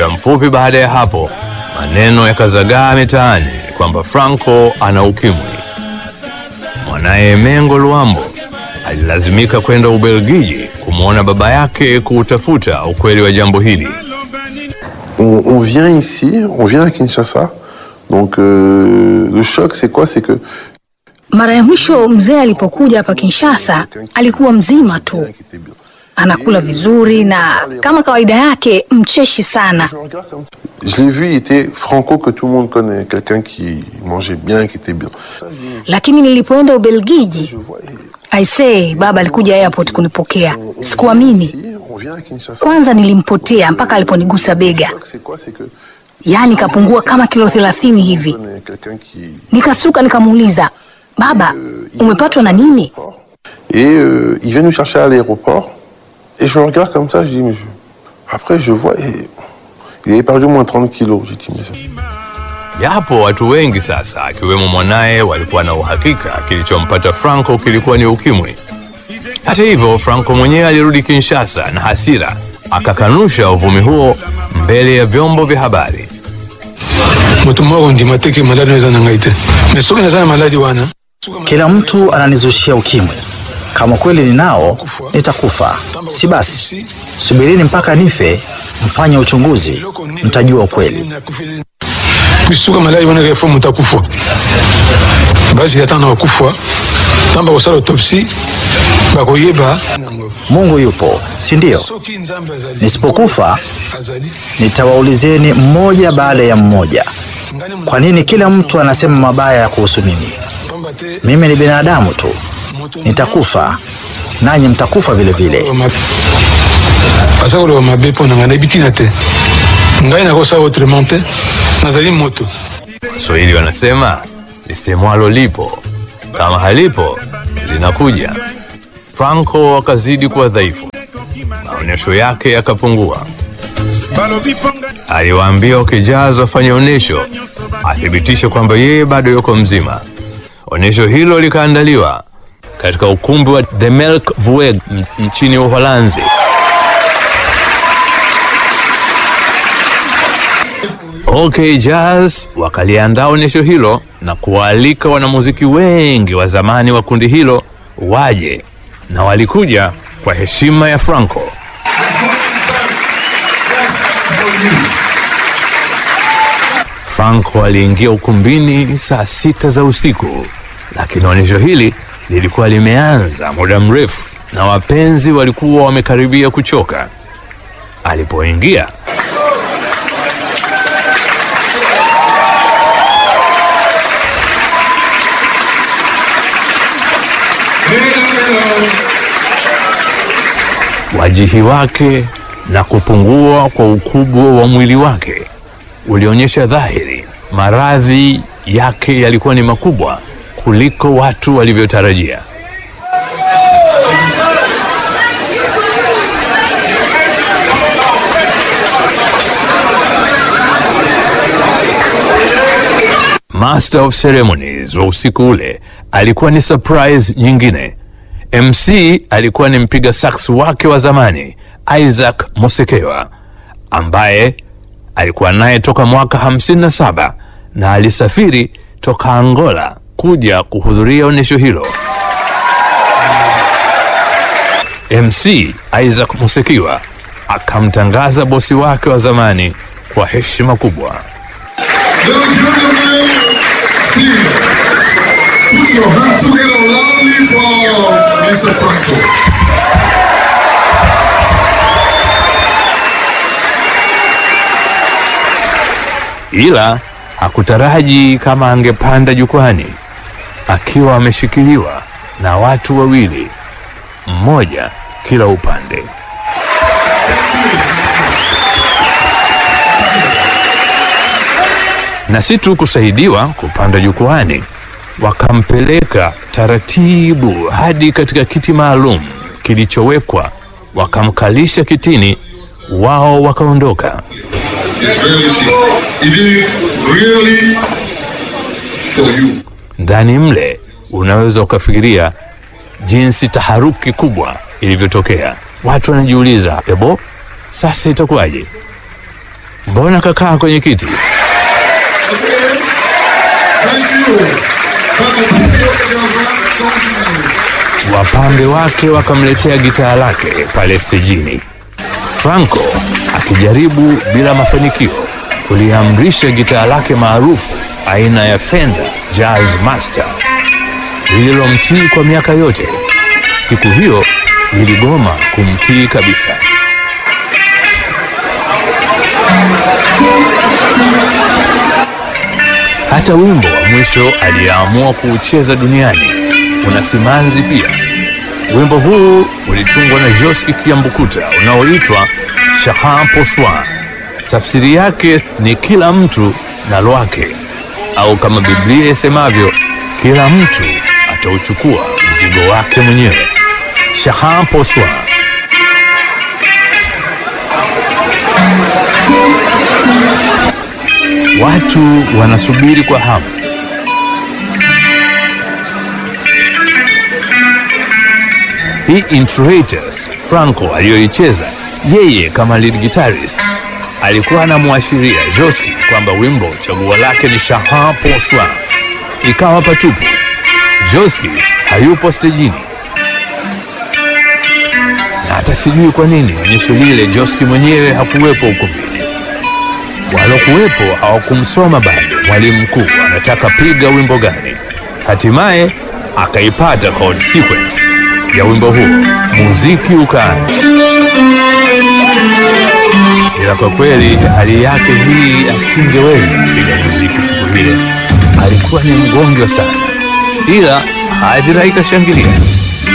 Muda mfupi baada ya hapo, maneno yakazagaa mitaani kwamba Franco ana ukimwi. Mwanaye Mengo Luambo alilazimika kwenda Ubelgiji kumwona baba yake kuutafuta ukweli wa jambo hili. On, on vient ici, on vient à Kinshasa. Donc euh, le choc, c'est quoi C'est que Mara ya mwisho mzee alipokuja hapa Kinshasa alikuwa mzima tu, qui était bien. anakula vizuri na kama kawaida yake mcheshi sana. Je regarde comme ça. Je l'ai vu, il était franco que tout le monde connaît, quelqu'un qui mangeait bien, qui était bien. Lakini nilipoenda Ubelgiji, Je vois, et aisee, baba alikuja airport kunipokea. on- on Sikuamini. vient ici, on vient à Kinshasa. Kwanza nilimpotea mpaka aliponigusa Le bega, choc, c'est quoi C'est que yaani kapungua kama kilo thelathini hivi. on connaît quelqu'un qui Nikasuka nikamuuliza, baba, umepatwa na nini? Et euh, il vient nous chercher à l'aéroport. Et je le regarde comme ça, je dis, mais je... Après, je vois, et... il avait perdu au moins 30 kilos. J'ai dit, mais ça- Japo watu wengi sasa akiwemo mwanaye walikuwa na uhakika kilichompata Franco kilikuwa ni ukimwi. Hata hivyo, Franco mwenyewe alirudi Kinshasa na hasira, akakanusha uvumi huo mbele ya vyombo vya habari. moto moko ndima te ke maladi eza na ngai te mais soki naza na maladi wana Kila mtu ananizushia ukimwi. Kama kweli ninao, nitakufa. Si basi, subirini mpaka nife, mfanye uchunguzi, mtajua ukweli. suka maladi wana kefo moto akufa basi ata na bakufa ntan bakosala autopsie bakoyeba Mungu yupo, si ndio? soki nzambe azali Nisipokufa azali nitawaulizeni mmoja baada ya mmoja, kwa nini kila mtu anasema mabaya kuhusu mimi? pamba te Mimi ni binadamu tu, nitakufa nanyi mtakufa vile vile. aza koloba mabe mpo na ngai nayebi ntina te ngai nakosala autrement te nazali moto Waswahili wanasema lisemwalo lipo, kama halipo linakuja. Franco akazidi kuwa dhaifu, maonyesho yake yakapungua. Aliwaambia wakijazwa wafanye onyesho, athibitishe kwamba yeye bado yuko mzima. Onyesho hilo likaandaliwa katika ukumbi wa The Melk Vueg m- nchini Uholanzi. OK Jazz wakaliandaa onyesho hilo na kuwaalika wanamuziki wengi wa zamani wa kundi hilo waje, na walikuja kwa heshima ya Franco. Franco aliingia ukumbini saa sita za usiku, lakini onyesho hili lilikuwa limeanza muda mrefu na wapenzi walikuwa wamekaribia kuchoka. Alipoingia wajihi wake na kupungua kwa ukubwa wa mwili wake ulionyesha dhahiri maradhi yake yalikuwa ni makubwa kuliko watu walivyotarajia. Master of Ceremonies wa usiku ule alikuwa ni surprise nyingine. MC alikuwa ni mpiga sax wake wa zamani Isaac Mosekewa ambaye alikuwa naye toka mwaka 57 na alisafiri toka Angola kuja kuhudhuria onyesho hilo. MC Isaac Musekiwa akamtangaza bosi wake wa zamani kwa heshima kubwa. Ladies and gentlemen, please put your hands together loudly for Mr. Franco. ila hakutaraji kama angepanda jukwani akiwa ameshikiliwa na watu wawili, mmoja kila upande. Na si tu kusaidiwa kupanda jukwani, wakampeleka taratibu hadi katika kiti maalum kilichowekwa, wakamkalisha kitini, wao wakaondoka. Yes, really, he did it really for you. ndani mle unaweza ukafikiria jinsi taharuki kubwa ilivyotokea. Watu wanajiuliza, ebo, sasa itakuwaje? mbona kakaa kwenye kiti? Thank you. Bwana Tupio Kajava, continue. Wapambe wake wakamletea gitaa lake pale stejini. Franco akijaribu bila mafanikio kuliamrisha gitaa lake maarufu aina ya Fender Jazz Master lililomtii kwa miaka yote. Siku hiyo liligoma kumtii kabisa. Hata wimbo wa mwisho aliyeamua kuucheza duniani una simanzi pia. Wimbo huu ulitungwa na Josky Kiambukuta unaoitwa Chacun pour soi. Tafsiri yake ni kila mtu na lwake, au kama Biblia isemavyo, kila mtu atauchukua mzigo wake mwenyewe. Chacun pour soi. Watu wanasubiri kwa hamu hii Introitus Franco aliyoicheza yeye kama lead guitarist alikuwa anamwashiria Josky kwamba wimbo chaguo lake ni Chacun pour soi. Ikawa patupu, Josky hayupo stejini, na hata sijui kwa nini onyesho lile Josky mwenyewe hakuwepo ukumbini. Walokuwepo hawakumsoma bado mwalimu mkuu anataka piga wimbo gani. Hatimaye akaipata chord sequence ya wimbo huo, muziki ukaanza. Ila kwa kweli hali yake hii asingeweza kupiga muziki siku ile, alikuwa ni mgonjwa sana, ila hadhira ikashangilia.